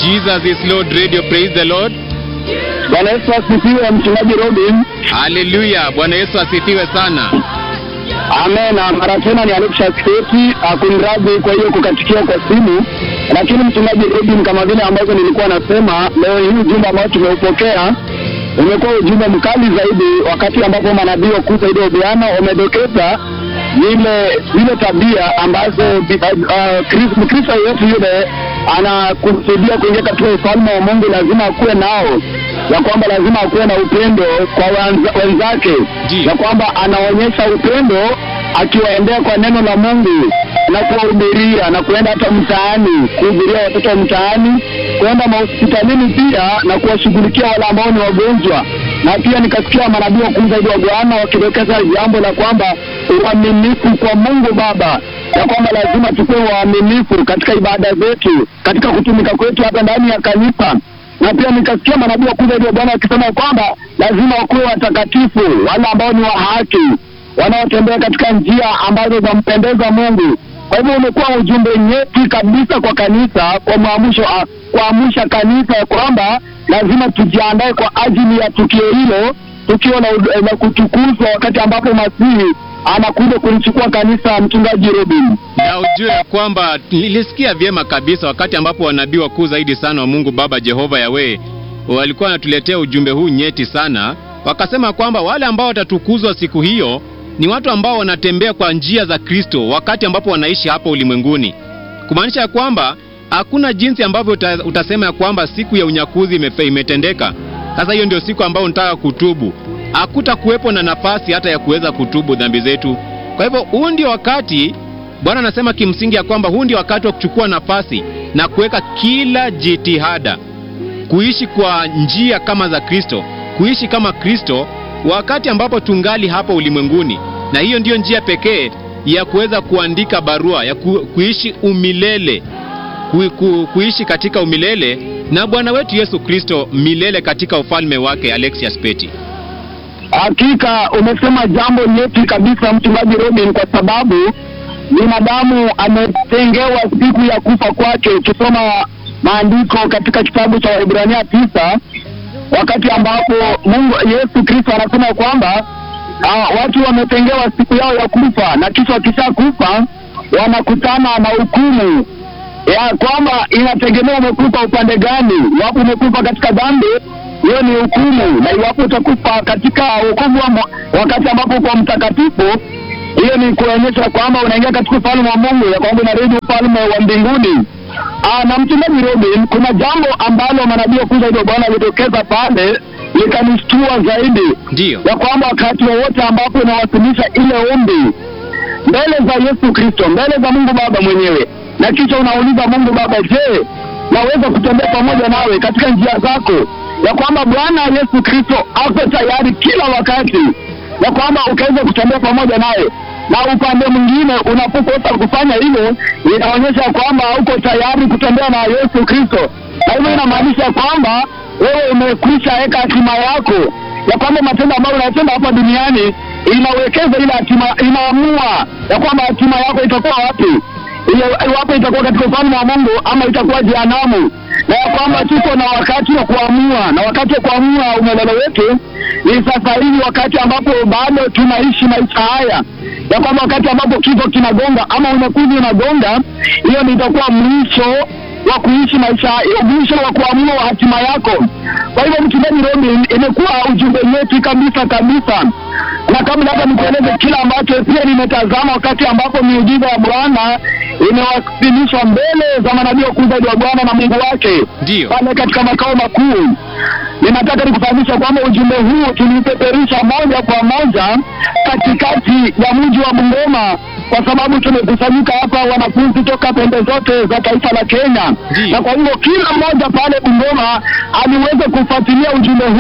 Jesus is Lord Radio. Praise the Lord. Bwana Yesu asifiwe, mchungaji Robin. Haleluya. Bwana Yesu asifiwe sana. Amen. Na mara tena ni Alexa Sketi akunradhi kwa hiyo kukatikia kwa simu, lakini mchungaji Robin, kama vile ambavyo nilikuwa nasema, leo hii ujumbe ambao tumeupokea umekuwa ujumbe mkali zaidi, wakati ambapo manabii wakuu zaidi wa Bwana wamedokeza zile zile tabia ambazo uh, Mkristo yeyote yule anakusudia kuingia katika ufalme wa Mungu lazima akuwe nao, ya kwamba lazima akuwe na upendo kwa wenza, wenzake, Ndiyo. ya kwamba anaonyesha upendo akiwaendea kwa neno la Mungu na kuwahubiria na kuenda hata mtaani kuhubiria watoto wa mtaani, kuenda mahospitalini pia na kuwashughulikia wale ambao ni wagonjwa. Na pia nikasikia manabii wakuu zaidi wa Bwana wakidokeza jambo la kwamba uaminifu kwa Mungu Baba, ya kwamba lazima tukuwe waaminifu katika ibada zetu, katika kutumika kwetu hata ndani ya kanisa na pia nikasikia manabii wakuu zaidi wa Bwana wakisema kwamba lazima wakuwe watakatifu, wale ambao ni wa haki, wanaotembea katika njia ambazo zampendeza Mungu. Kwa hivyo umekuwa ujumbe nyeti kabisa kwa kanisa, kwa mwamusho, ah, kuamsha kanisa ya kwamba lazima tujiandae kwa ajili ya tukio hilo, tukio la, la kutukuzwa, wakati ambapo Masihi anakuja kulichukua kanisa. Mchungaji Robin. Na ujue ya kwamba nilisikia vyema kabisa wakati ambapo wanabii wakuu zaidi sana wa Mungu Baba Jehova Yawe walikuwa wanatuletea ujumbe huu nyeti sana, wakasema kwamba wale ambao watatukuzwa siku hiyo ni watu ambao wanatembea kwa njia za Kristo wakati ambapo wanaishi hapa ulimwenguni, kumaanisha ya kwamba hakuna jinsi ambavyo uta, utasema ya kwamba siku ya unyakuzi imefe, imetendeka. Sasa hiyo ndio siku ambayo unataka kutubu, hakuta kuwepo na nafasi hata ya kuweza kutubu dhambi zetu. Kwa hivyo huu ndio wakati Bwana anasema kimsingi ya kwamba huu ndio wakati wa kuchukua nafasi na kuweka kila jitihada kuishi kwa njia kama za Kristo, kuishi kama Kristo wakati ambapo tungali hapa ulimwenguni, na hiyo ndiyo njia pekee ya kuweza kuandika barua ya ku, kuishi umilele ku, ku, kuishi katika umilele na Bwana wetu Yesu Kristo milele katika ufalme wake. Alexius Peti. Hakika umesema jambo nyeti kabisa, mchungaji Robin, kwa sababu binadamu ametengewa siku ya kufa kwake. Ukisoma maandiko katika kitabu cha Waebrania tisa, wakati ambapo Mungu Yesu Kristo anasema kwamba uh, watu wametengewa siku yao ya kufa, na kisha wakisha kufa wanakutana na hukumu ya kwamba inategemea umekufa upande gani. Iwapo umekufa katika dhambi, hiyo ni hukumu, na iwapo utakufa katika wokovu wa mo- wakati ambapo kwa mtakatifu, hiyo ni kuonyesha kwamba unaingia katika ufalme wa Mungu, ya kwamba unarudi ufalme wa mbinguni. Aa, na mchungaji Robin, kuna jambo ambalo manabii wakuu zaidi wa Bwana alitokeza pale likanishtua zaidi, Ndiyo. ya kwamba wakati wowote ambapo unawasilisha ile ombi mbele za Yesu Kristo, mbele za Mungu Baba mwenyewe, na kisha unauliza Mungu Baba, je, naweza kutembea pamoja nawe katika njia zako, ya kwamba Bwana Yesu Kristo ako tayari kila wakati, ya kwamba ukaweza kutembea pamoja naye na upande mwingine unapokosa kufanya hivyo, inaonyesha kwamba uko tayari kutembea na Yesu Kristo, na hivyo inamaanisha kwamba wewe umekwisha weka hatima yako ya kwamba matendo ambayo unatenda hapa duniani inawekeza ile hatima, inaamua ya kwamba hatima yako itakuwa wapi, ile iwapo itakuwa katika ufalme wa Mungu ama itakuwa jehanamu, na ya kwamba tuko na wakati wa kuamua, na wakati wa kuamua umelele wetu ni sasa hivi, wakati ambapo bado tunaishi maisha haya, ya kwamba wakati ambapo kifo kinagonga ama unakuzi unagonga, hiyo ni itakuwa mwisho wa kuishi maisha hiyo, mwisho wa kuamua hatima yako. Kwa hivyo, mchungaji Robin, imekuwa ujumbe nyeti kabisa kabisa, na kabla hata nikueleze kila ambacho pia nimetazama wakati ambapo miujiza ya Bwana imewasilishwa mbele za manabii wakuu zaidi wa Bwana na Mungu wake Ndiyo. pale katika makao makuu. Ninataka nikufahamisha kwamba ujumbe huu tulipeperusha moja kwa moja katikati ya mji wa Bungoma, kwa sababu tumekusanyika hapa wanafunzi toka pembe zote za taifa la Kenya, Ndiyo. na kwa hivyo kila mmoja pale Bungoma aliweza kufuatilia ujumbe huu,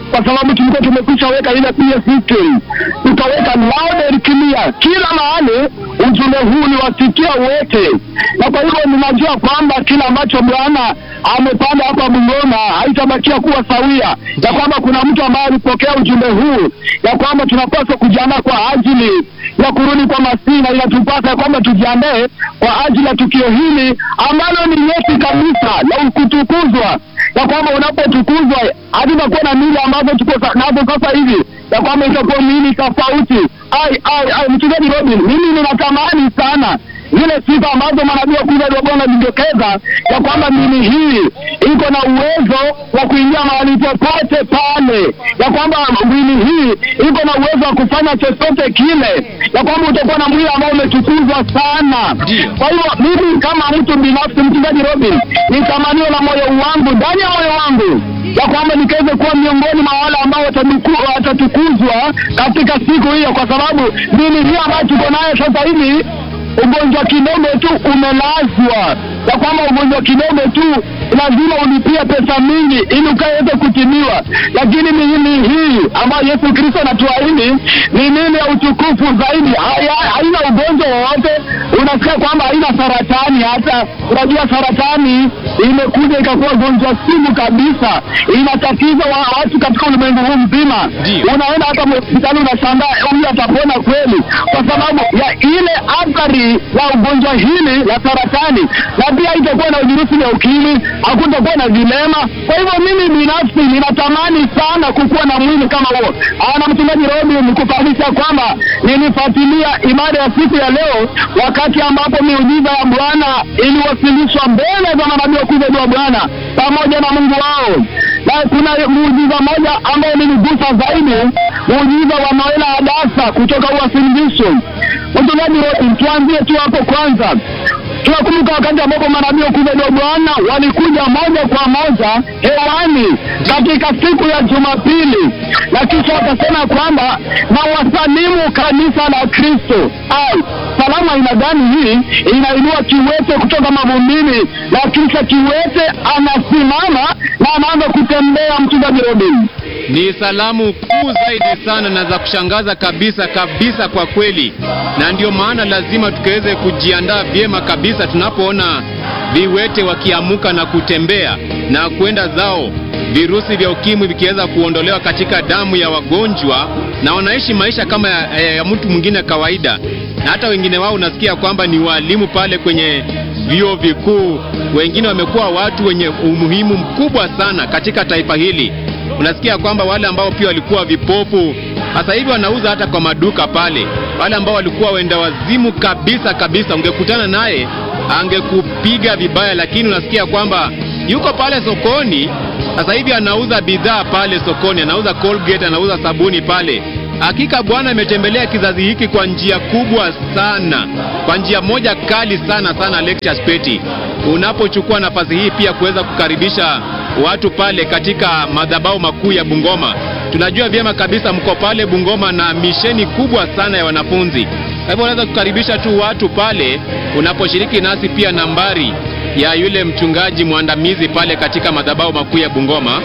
kwa sababu tulikuwa tumekwisha weka ile PS history, tukaweka loud and clear kila mahali, ujumbe huu ni wasikia wote, na kwa hivyo ninajua kwamba kila ambacho Bwana amepanda hapa Bungoma haitabakia kuwa sawia, ya kwamba kuna mtu ambaye alipokea ujumbe huu, ya kwamba tunapaswa kujiandaa kwa ajili ya kurudi kwa Masihi, na inatupasa ya kwamba tujiandae kwa ajili ya tukio hili ambalo ni nyeti kabisa la kutukuzwa, ya kwamba unapotukuzwa hatutakuwa na mili ambazo tuko sa- nazo sasa hivi, ya kwamba itakuwa miili tofauti. Ai, ai, ai, mchungaji Robin, mimi ninatamani sana zile sifa ambazo manabii wakuu wa Bwana walizokeza ya kwamba mili hii iko na uwezo wa kuingia mahali popote pale, ya kwamba mwili hii iko na uwezo wa kufanya chochote kile, ya kwamba utakuwa na mwili ambao umetukuzwa sana. Ndio. Kwa hivyo mimi kama mtu binafsi, mchungaji Robin, ni tamanio la moyo wangu ndani ya moyo wangu ya kwamba nikaweze kuwa miongoni mwa wale ambao watatuku- watatukuzwa katika siku hiyo, kwa sababu mili hii ambayo tuko nayo sasa hivi ugonjwa kidogo tu umelazwa, ya kwamba ugonjwa kidogo tu lazima ulipie pesa mingi ili ukaweze kutimiwa, lakini miili hii ambayo Yesu Kristo anatuahidi ni miili ya utukufu zaidi, haya- haina ugonjwa wowote. Unasikia kwamba haina saratani, hata unajua saratani imekuja ikakuwa gonjwa sumu kabisa, inatatiza wa, watu katika ulimwengu huu mzima. Ndio. Unaenda hata hospitali unashangaa huyu atapona kweli, kwa sababu ya ile athari ya ugonjwa hili la saratani, na pia itakuwa na virusi vya ukimwi, hakutakuwa na vilema. Kwa hivyo mimi binafsi ninatamani sana kukuwa na mwili kama huo. Ah, Na mchungaji Robin, nikufahamisha kwamba nilifuatilia ibada ya siku ya leo, wakati ambapo miujiza ya Bwana iliwasilishwa mbele za manabii wakuu wa Bwana pamoja na Mungu wao na kuna muujiza moja ambayo ilinigusa zaidi, muujiza wa Noela Hadasa kutoka Uasin Gishu. Mchungaji Robin, tuanzie tu hapo kwanza. Tunakumbuka wakati ambapo manabii wakuu wa Bwana walikuja moja kwa moja hewani katika siku ya Jumapili, na kisha wakasema kwamba na wasalimu kanisa la Kristo. Ai, salamu aina gani hii? Inainua kiwete kutoka mavumbini, na kisha kiwete anasimama na anaanza kutembea. Mchungaji Robin, Ni salamu kuu zaidi sana na za kushangaza kabisa kabisa kwa kweli, na ndio maana lazima tukaweze kujiandaa vyema kabisa tunapoona viwete wakiamuka na kutembea na kwenda zao, virusi vya ukimwi vikiweza kuondolewa katika damu ya wagonjwa, na wanaishi maisha kama ya, ya, ya mtu mwingine kawaida, na hata wengine wao unasikia kwamba ni walimu pale kwenye vyuo vikuu. Wengine wamekuwa watu wenye umuhimu mkubwa sana katika taifa hili unasikia kwamba wale ambao pia walikuwa vipofu sasa hivi wanauza hata kwa maduka pale. Wale ambao walikuwa wenda wazimu kabisa kabisa, ungekutana naye angekupiga vibaya, lakini unasikia kwamba yuko pale sokoni sasa hivi anauza bidhaa pale sokoni, anauza Colgate, anauza sabuni pale. Hakika Bwana ametembelea kizazi hiki kwa njia kubwa sana, kwa njia moja kali sana sana. Lectures Peti, unapochukua nafasi hii pia kuweza kukaribisha watu pale katika madhabahu makuu ya Bungoma. Tunajua vyema kabisa mko pale Bungoma na misheni kubwa sana ya wanafunzi. Kwa hivyo unaweza kukaribisha tu watu pale unaposhiriki nasi, pia nambari ya yule mchungaji mwandamizi pale katika madhabahu makuu ya Bungoma.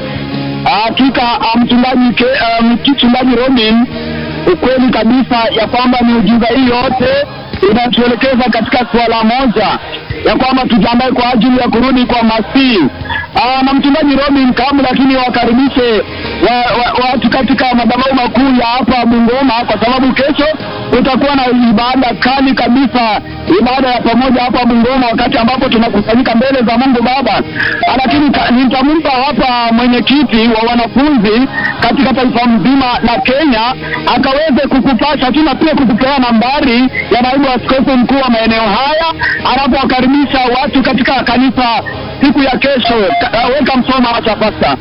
hakika ah, mchungaji ke- ah, mchungaji Robin, ukweli kabisa ya kwamba miujiza hii yote inatuelekeza katika suala moja ya kwamba tujiandae kwa ajili ya kurudi kwa Masihi. Ah, na mchungaji Robin, kabla lakini wakaribishe wa, wa, watu katika madhabahu makuu ya hapa Bungoma, kwa sababu kesho kutakuwa na ibada kali kabisa, ibada ya pamoja hapa Bungoma, wakati ambapo tunakusanyika mbele za Mungu Baba. Ah, Lakini ka- nitampa hapa mwenyekiti wa wanafunzi katika taifa mzima la Kenya akaweze kukupasha tu na pia kukupea nambari ya naibu askofu mkuu wa maeneo haya anapowakaribisha watu katika kanisa siku ya kesho. Ka- uh, Weka msoma wacha pasta.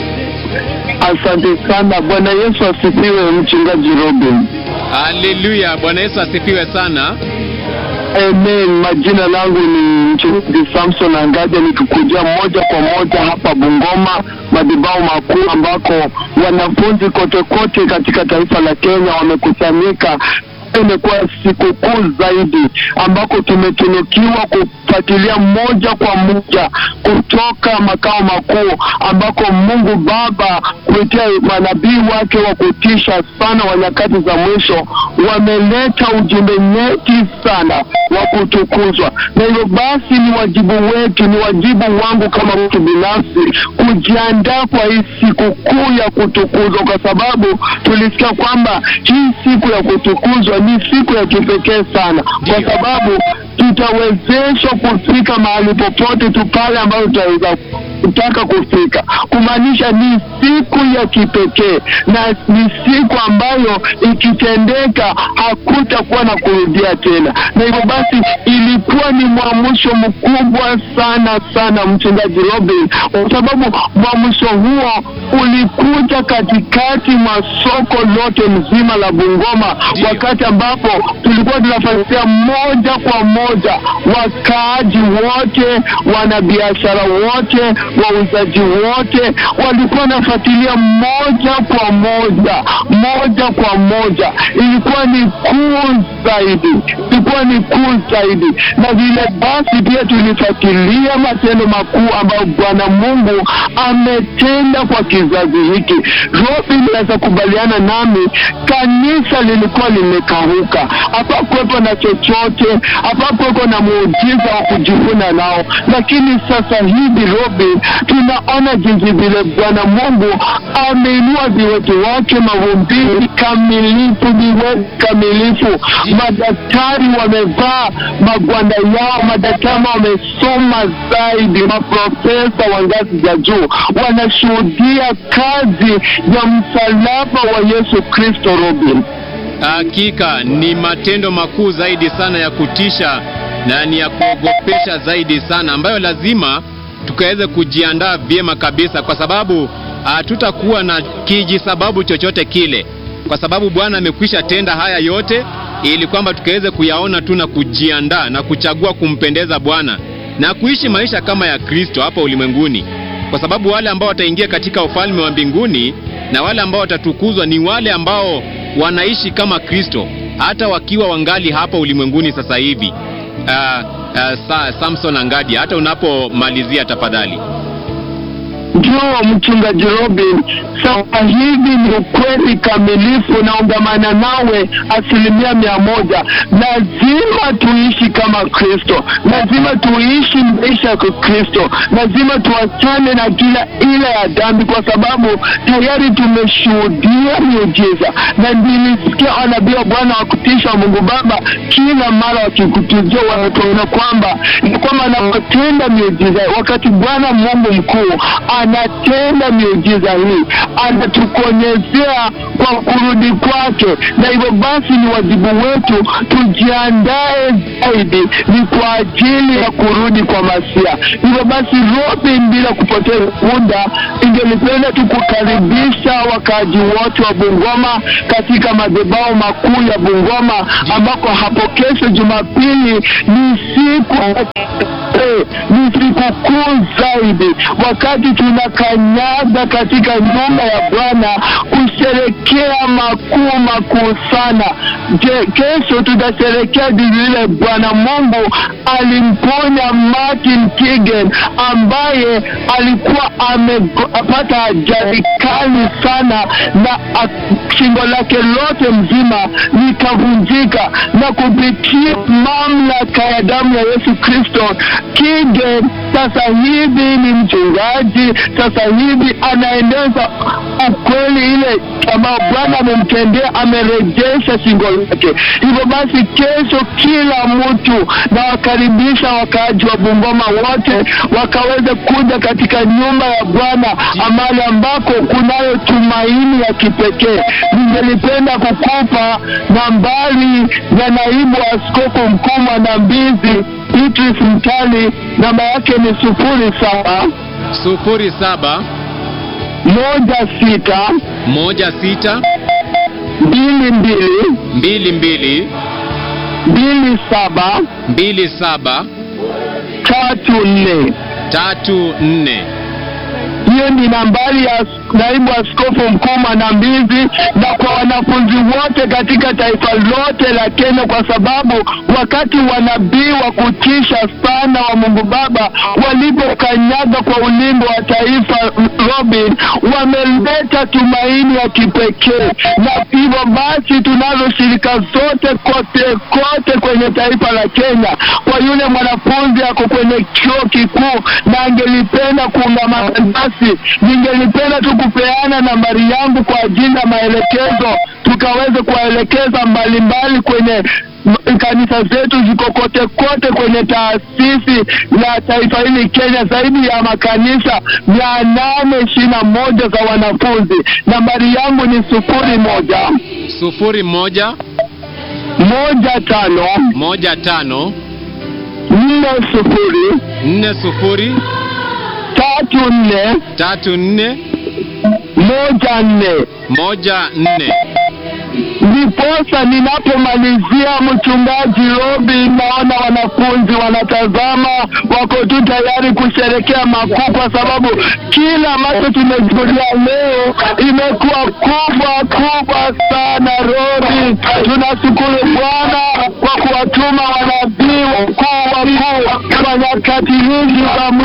Asante sana. Bwana Yesu asifiwe, mchungaji Robin. Haleluya, Bwana Yesu asifiwe sana. Amen. Majina langu ni mchungaji Samson Angaja, nikikujia moja kwa moja hapa Bungoma, madhabahu makuu ambako wanafunzi kote kote katika taifa la Kenya wamekusanyika imekuwa siku kuu zaidi ambako tumetunukiwa kufuatilia moja kwa moja kutoka makao makuu ambako Mungu Baba kupitia manabii wake wa kutisha sana wa nyakati za mwisho wameleta ujumbe nyeti sana wa kutukuzwa, na hivyo basi ni wajibu wetu, ni wajibu wangu kama mtu binafsi kujiandaa kwa hii siku kuu ya kutukuzwa, kwa sababu tulisikia kwamba hii siku ya kutukuzwa ni siku ya kipekee sana, kwa sababu tutawezeshwa kufika mahali popote tu pale ambayo tutaweza kutaka kufika, kumaanisha ni siku ya kipekee na ni siku ambayo ikitendeka hakutakuwa na kurudia tena, na hivyo basi ilikuwa ni mwamsho mkubwa sana sana, mchungaji Robin, kwa sababu mwamsho huo ulikuja katikati mwa soko lote mzima la Bungoma, wakati ambapo tulikuwa tunafuatilia moja kwa moja wakaaji wote, wanabiashara wote, wauzaji wote walikuwa wanafuatilia moja kwa moja, moja kwa moja. Ilikuwa ni kuu zaidi, ilikuwa ni kuu zaidi, na vile basi pia tulifuatilia matendo makuu ambayo Bwana Mungu ametenda kwa kizazi hiki. Robin naweza kubaliana nami, kanisa lilikuwa limekauka, hapakuwepo na chochote, hapakuwepo na muujiza wa kujivuna nao, lakini sasa hivi Robin, tunaona jinsi vile Bwana Mungu ameinua viwete wake mavumbini kamilifu, viwete kamilifu. Madaktari wamevaa magwanda yao, madaktari wamesoma zaidi, maprofesa wa ngazi za juu wanashuhudia kazi ya msalaba wa Yesu Kristo. Robin, Hakika ni matendo makuu zaidi sana ya kutisha na ni ya kuogopesha zaidi sana, ambayo lazima tukaweze kujiandaa vyema kabisa, kwa sababu hatutakuwa na kijisababu chochote kile, kwa sababu Bwana amekwisha tenda haya yote, ili kwamba tukaweze kuyaona tu na kujiandaa na kuchagua kumpendeza Bwana na kuishi maisha kama ya Kristo hapa ulimwenguni, kwa sababu wale ambao wataingia katika ufalme wa mbinguni na wale ambao watatukuzwa ni wale ambao wanaishi kama Kristo hata wakiwa wangali hapa ulimwenguni sasa hivi. Uh, uh, sa, Samson Angadia, hata unapomalizia tafadhali. ndio mchungaji Robin, sasa hivi ni ukweli kamilifu, naungamana nawe asilimia mia moja. Lazima tuishi kama Kristo, lazima tuishi maisha ya Kristo, lazima tuachane na kila ile ya dhambi, kwa sababu tayari tumeshuhudia miujiza, na nilisikia wanabii wa Bwana wa kutisha wa Mungu Baba kila mara wakikutujia, wanatuona kwamba ni kwamba anapotenda miujiza, wakati Bwana Mungu mkuu anatenda miujiza hii, anatukonyezea kwa kurudi kwake, na hivyo basi ni wajibu wetu tujiandae zaidi, ni kwa ajili ya kurudi kwa Masia. Hivyo basi, Robin, bila kupoteza muda, ingelipenda tu kukaribisha wakaaji wote wa Bungoma katika madhabahu makuu ya Bungoma, ambako hapo kesho Jumapili ni siku Eh, ni siku kuu zaidi, wakati tunakanyaga katika nyumba ya Bwana kusherekea makuu makuu sana. Je, kesho tutasherekea jinsi vile Bwana Mungu alimponya Martin Kigen ambaye alikuwa amepata ajali kali sana na a- shingo lake lote mzima likavunjika, na kupitia mamlaka ya damu ya Yesu Kristo Kigen sasa hivi ni mchungaji, sasa hivi anaendeza ukweli ile ambayo Bwana amemtendea, amerejesha shingo lake. Hivyo basi, kesho kila mtu nawakaribisha wakaaji wa Bungoma wote wakaweze kuja katika nyumba ya Bwana amali ambako kunayo tumaini ya kipekee. Ningelipenda kukupa nambari ya naibu askofu mkuu Mwanambizi Beatrice Mtali, namba yake ni sufuri saba sufuri saba moja sita moja sita mbili mbili mbili mbili mbili saba mbili saba tatu nne. tatu nne. Hiyo ni nambari ya naibu askofu mkuu Mwanambizi na kwa wanafunzi wote katika taifa lote la Kenya, kwa sababu wakati wanabii wa kutisha sana wa Mungu Baba walipokanyaga kwa ulimbo wa taifa Robin, wameleta tumaini ya kipekee, na hivyo basi tunazo shirika zote kote kote kwenye taifa la Kenya. Kwa yule mwanafunzi ako kwenye chuo kikuu na angelipenda kuungamana nasi, ningelipenda tu kupeana nambari yangu kwa ajili ya maelekezo, tukaweze kuwaelekeza mbalimbali kwenye m- kanisa zetu ziko kote kote kwenye taasisi ya taifa hili Kenya, zaidi ya makanisa mia nane ishirini na moja za wanafunzi. Nambari yangu ni sufuri moja sufuri moja moja tano moja tano nne sufuri nne sufuri tatu nne tatu nne moja nne. moja nne Ndiposa ninapomalizia, mchungaji Robi, naona wanafunzi wanatazama, wako tu tayari kusherekea makuu, kwa sababu kila ambacho tumejulia leo imekuwa kubwa kubwa sana. Robi, tunashukuru Bwana kwa kuwatuma wanabii wakuu wakuu kwa nyakati hizi za mwisho.